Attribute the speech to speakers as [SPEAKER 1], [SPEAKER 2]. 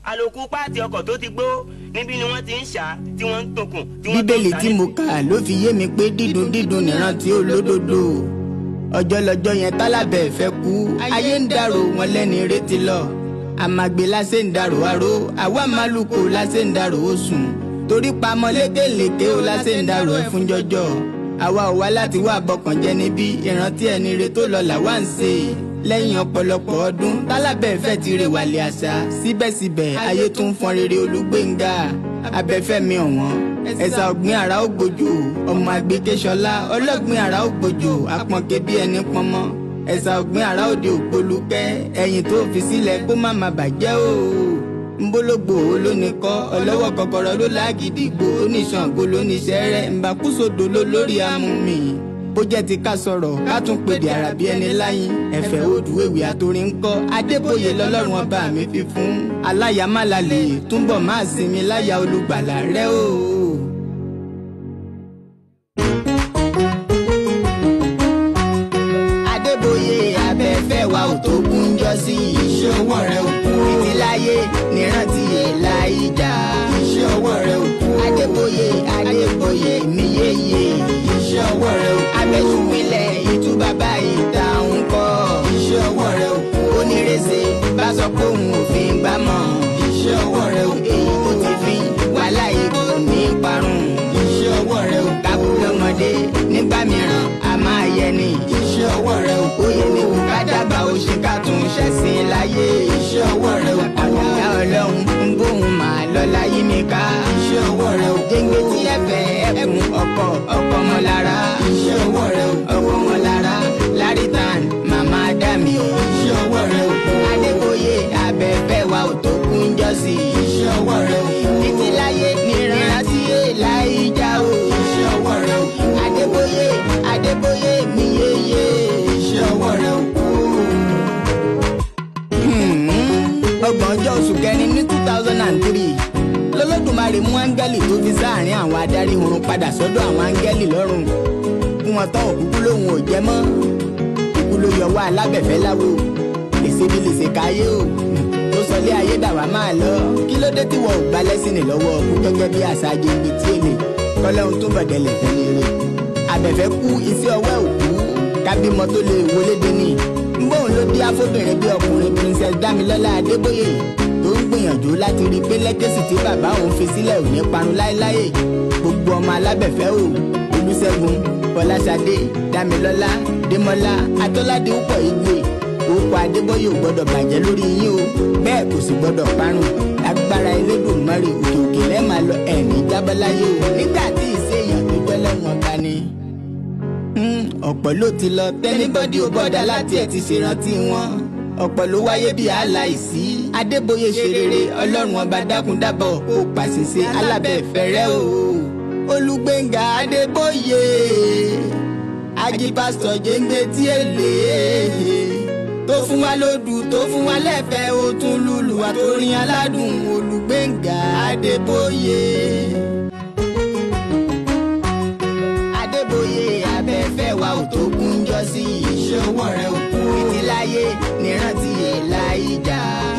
[SPEAKER 1] àlòkù páàtì ọkọ̀ tó ti gbó níbí ni wọ́n ti ń ṣá tí wọ́n ń tokùn tí wọ́n tó ń
[SPEAKER 2] bíbélì
[SPEAKER 1] ta
[SPEAKER 2] tí mo kà ló fi yé mi pé dídùn dídùn nìrántí olódodo ọjọ́ lọ́jọ́ yẹn tálábẹ̀ fẹ́ kú ayé ń dàrò wọn lẹ́ni retí lọ àmàgbé lásẹ̀ ń dàrò aró àwa màlúkò lásẹ̀ ń dàrò ó sùn torí pamọ́ lékèlékè ó lásẹ̀ ń dàrò ẹ̀ fún jọjọ́ àwa ò wá láti wá bọkàn jẹ́ níbí ìrántí ẹni re tó lọ làwa ń ṣe lẹ́yìn ọ̀pọ̀lọpọ̀ ọdún tálábẹ̀ fẹ́ ti rè wàlẹ̀ àṣà síbẹ̀síbẹ̀ ayé tún fọn rere olúgbéńgà abẹ́fẹ́mi ọ̀wọ́n ẹ̀sà ọ̀gbìn àrà ó gbòjò ọmọ àgbékéṣọlá ọlọ́gbìn àrà ó gbòjò apọ̀nké bí ẹni pọnmọ́ ẹ̀sà ọ̀gbìn àrà òde ògbólúkẹ́ ẹ̀yìn tó fi sílẹ̀ kó má má bàjẹ́ o nbólógbò olóníkọ́ ọlọ́wọ́ kọ́kọ́rọ́ ló lágídígbò oníṣàngó lóníṣẹ́rẹ́ ńbàkúsòdò ló lórí amúmi bó jẹ́ ti ká sọ̀rọ̀ ká tún pèdè àràbí ẹni láyìn ẹ̀fẹ̀ odùwèwì àtòrí ńkọ́ adébóyè lọ́lọ́run ọba mi fi fún aláyàmálàlè túnbọ̀ máa sinmi láyà olùgbàlà rẹ o. adébóyè abẹ́fẹ́ wa ò tó kúnjọ́ sí iṣẹ́ ọwọ́ rẹ ò kú títí láyé nírántí èèlà ìjà iṣẹ́ ọwọ́ rẹ ò kú adébóyè adébóyè mi yéye iṣẹ́ ọwọ́ rẹ ò kú abẹ́sùnmílẹ̀ ìtú bàbá ìta ń kọ́ iṣẹ́ ọwọ́ rẹ ò kú onírèsè bá sọ pé òun ò fi ń gbá mọ́ iṣẹ́ ọwọ́ rẹ ò kú èyí tó ti fi wàhálà ìbò ní parun iṣẹ́ ọwọ́ rẹ ò kábù lọ́mọdé nígbà mìíràn a máa yẹ ni iṣẹ́ ọwọ́ rẹ ò kú yẹ ní kú ká dábàá ó ṣe ká tún ṣẹ̀sìn láyé iṣẹ́ ọwọ́ rẹ ò kú àyà ọlọ́run ń gbóhùn máa lọ láyé mi ká iṣẹ́ ọwọ́ rẹ ò kú jẹ́ngbẹ́ tí ẹ fẹ́ ẹkùn ọkọ̀ ọkọ̀ mọ́ lára iṣẹ́ ọwọ́ rẹ ò kú ọkọ̀ mọ́ lára láritan màmá dàmí iṣẹ́ ọwọ́ rẹ ò kú adébóyè abẹ́fẹ́ wa ò tó kún jọ́sí iṣẹ́ ọwọ́ rẹ ò kú títí láyé nírántí èèlà ìjà o iṣẹ́ ọwọ́ rẹ ò kú adébóyè adébóyè mi yéye iṣẹ́ ọwọ́ rẹ ò kú. ọgbọ̀n ọjọ́ oṣù kẹrin ní two thousand and three lọ́lọ́dúnmarè mú áńgẹ́lì tó fi sáàrin àwọn adarí oorun padà sọ́dọ̀ àwọn áńgẹ́lì lọ́rùn fún wọn tán òkúkú lòun ò jẹ́ mọ́ ikú ló yọ wá alábẹ̀fẹ́ láwo lèṣe bí lèṣe káyé o tó sọlé ayé dàwà máa lọ kí ló dé tí wọn ò gba lẹ́sìn ní lọ́wọ́ ọkú gẹ́gẹ́ bí àṣà jẹ́gbẹ́ tí èlé kọ́lọ́hún tó bọ̀dẹ̀lẹ̀ fẹ́ ní eré abẹ̀fẹ́ kú iṣẹ́ ọwọ́ òkú kábímọ tó lè wọlé dé ní ngbóhùn ló dí afóbìnrin bí ọkùnrin princess damilọ́lá adébóyè tó ń gbìyànjú láti rí i pé lẹ́gẹ̀sì tí bàbá òun fi sílẹ̀ ò ní parun láéláé gbogbo ọmọ alábẹ̀fẹ́ o olùṣègùn fọláṣadé damilọ́lá démọ́lá atọ́ládé púpọ̀ igwe orúkọ adébóyè ò gbọ́dọ̀ bàjẹ́ lórí yín o bẹ́ẹ̀ kò sì gbọ́dọ̀ parun agbára elédùnmarè òkè òkè lẹ́ẹ̀ma lọ ẹ̀ní jábọ́láyé o nígbà tí ìṣèyàn tó jẹ́ lẹ́wọ̀n bá ní ọ̀pọ̀ ló ti lọ tẹ́nibọ́dì ò bọ́dà láti ẹ̀ ti ṣèrántí wọn ọ̀pọ̀ ló wáyé bí aláìsí adébóyè ṣe rere ọlọ́run ọba dákúndábọ̀ kó pàṣẹṣe alábẹ́fẹ́rẹ́ o olùgbẹ̀ngà adébóyè agipasọ̀ jẹ́ǹgbẹ́ tí èlé tó fún wa lódù tó fún wa lẹ́fẹ̀ẹ́ ó tún lùlù àtòrin aládùn olùgbẹ̀ngà adébóyè. adébóyè abẹ́fẹ́ wa ò tó kún jọ sí iṣẹ́ ọwọ́ rẹ ò kú títí láyé nírántí èèlà ìjà